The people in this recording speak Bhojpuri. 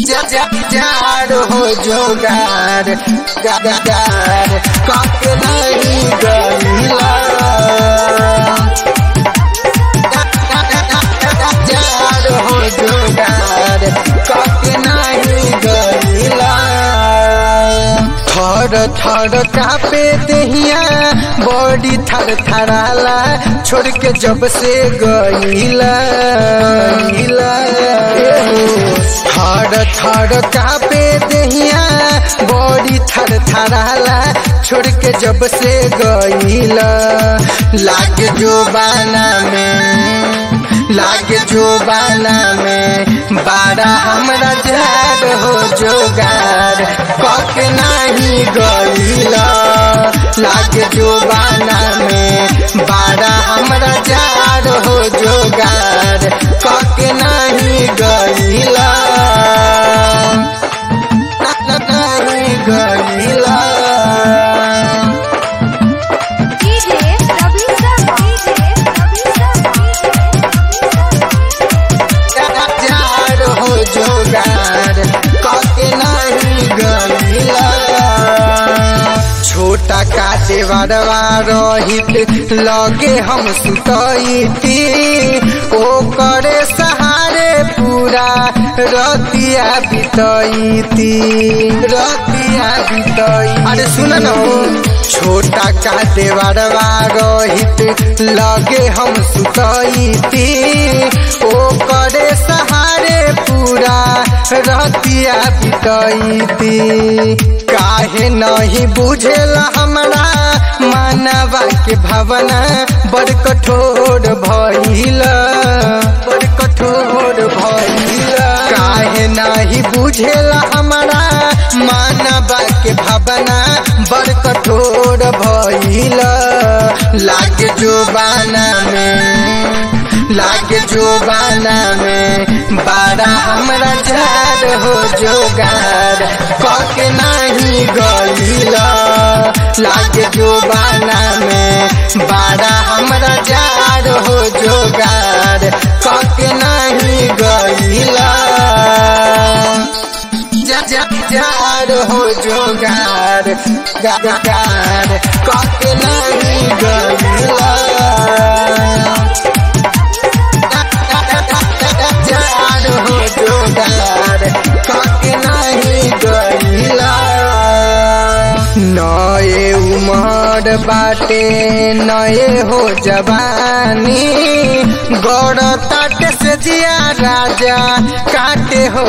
जार हो जोगार गार कक नहीं गईला जार हो जोगार कक नहीं गईला थर थर कापे दहिया बॉडी थर थराला छोड़ के जब से गईला गईला थर थर कापे दहिया बॉडी थर थराला छोड़ के जब से गईला लाग जो बाना में लागे जो बाना में बारा हमरा जार हो जोगार कक नहीं गईला लागे जो बाना में बारा हमरा जार हो जोगार कक नहीं गईला नहीं गईला DJ Ravi Sharma. DJ Ravi जार हो जोगार कके नहीं गईला छोटा काटे बड़वा रहित लगे हम सुतईती ओ करे सहारे पूरा रतिया बितईती रतिया बितई अरे सुन न हो छोटा काटे बड़वा रहित लगे हम सुतईती ओ करे सहारे पूरा रतिया बितईती काहे नहीं बुझेला हमरा मानवा के भावना बड़ कठोर भइल बड़ कठोर भइल काहे नहीं बुझेला हमरा मानवा के भावना बड़ कठोर भइल लाग जोबाना में लागे जोबाना में बारा हमरा जार हो जोगार कक नहीं गईला लागे जोबाना में बारा हमरा जार हो जोगार कक नहीं गईला जार हो जोगार गार कक नहीं गईला जार हो जोगार कक नहीं गईला नए उमर बाटे नए हो जवानी गौर तट से जिया राजा काटे हो